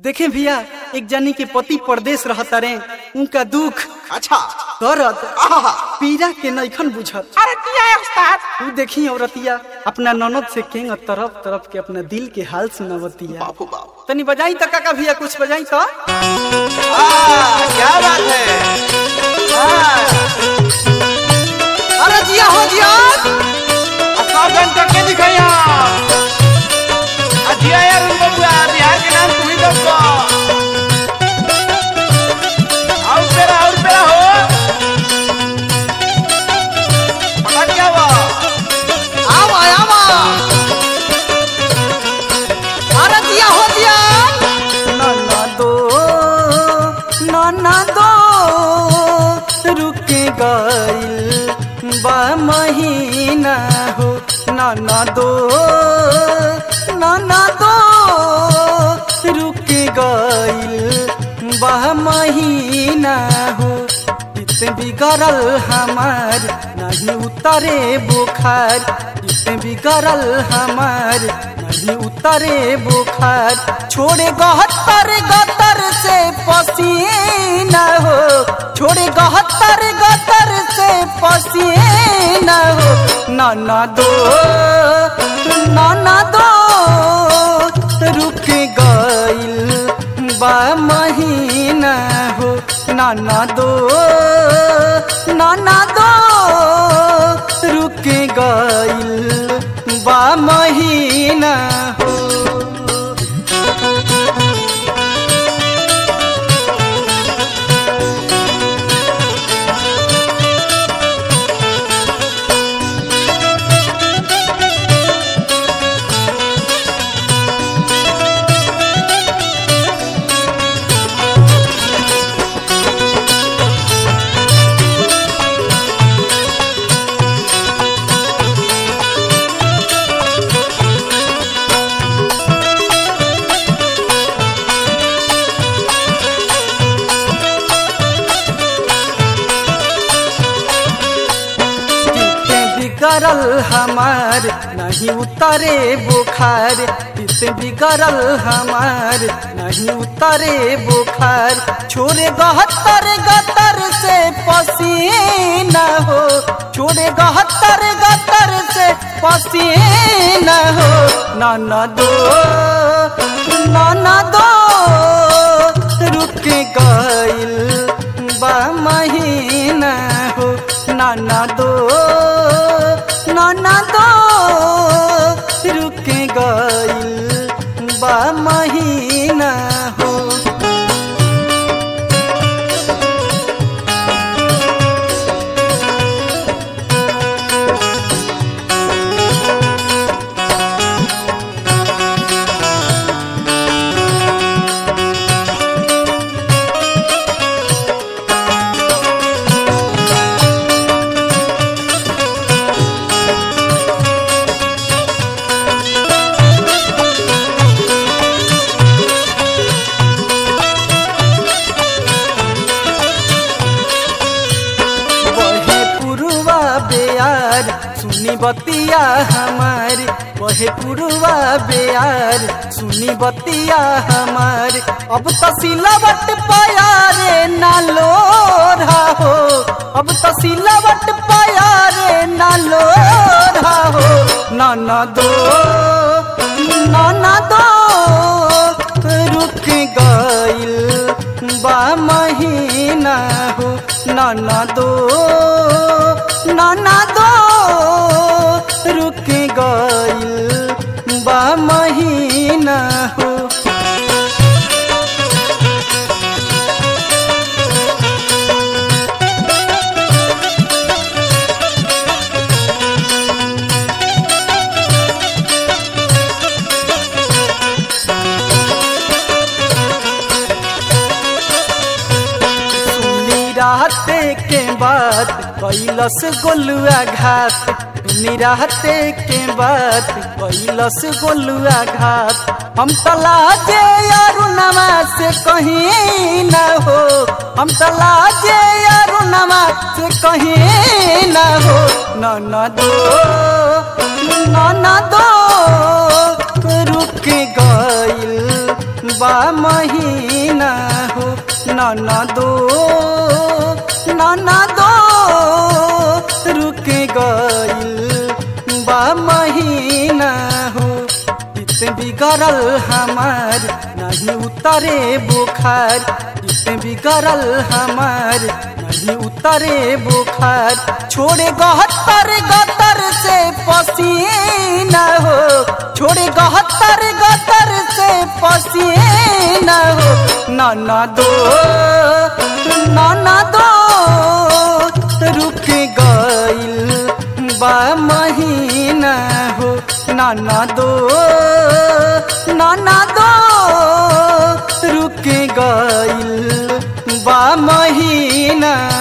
देखे भैया एक जानी के पति परदेश रहता रे उनका दुख अच्छा करत आहा पीड़ा के नैखन बुझत अरे दिया है उस्ताद तू देखी औरतिया अपना ननद से केंग तरफ तरफ के अपना दिल के हाल सुनावतिया बापू बाप तनी बजाई तो काका भैया कुछ बजाई तो आ, क्या बात है हाँ, अरे जिया हो जिया अच्छा बन करके दिखाया आ, जिया यार उन बबुआ बिहार के नाम तू ही दो और पेरा और पेरा हो पता क्या हुआ आवा आवा अरे जिया हो जिया नाना दो नाना दो रुक गइल बा महीना हो नाना दो नाना दो रुक गइल बा महीना हो इतने बिगड़ल हमार नहीं उतरे बुखार इतने बिगड़ल हमार नहीं उतरे बुखार छोड़े गहत्तर गतर से पसीना हो छोड़े गहत्तर गतर से पसीना हो नाना दो नाना दो रुक गइल बा महीना हो नाना दो नाना दो रुक गइल बा महीना हो इतने बिगड़ल हमार नहीं उतरे बुखार इतने बिगड़ल हमार नहीं उतरे बुखार छोड़े गहत्तर गतर से पसीना हो छोड़े गहत्तर गतर से पसीना हो नाना दो नाना दो रुक गइल बा महीना हो नाना दो नाना दो रुक गइल बा महीना हो बहे पुरुवा बेयार सुनी बतिया हमार बहे पुरुवा बेयार सुनी बतिया हमार अब तो सिलावट पाया रे नालो हो अब तो सिलावट पाया रे नालो हो नाना दो नाना दो रुक गइल बा महीना हो नाना दो नाना दो रुक गइल बा महीना हो सुनी रहते के बात कैलस गोलुआ घात सुनी रहते के बात कैलस गोलुआ घात हम तलाजे अरुणमा से कहीं न हो हम तलाजे अरुणमा से कहीं न हो न दो न दो रुक गइल बा महीना हो नाना दो नाना दो रुक गइल बा महीना हो इत बिगड़ल हमार नहीं उतरे बुखार इत बिगड़ल हमार नहीं उतरे बुखार छोड़े गहत्तर गतर से पसीना हो छोड़े गहत्तर गतर से पसीना हो नाना दो नाना दो रुक गइल बा महीना हो नाना दो नाना दो रुक गइल बा महीना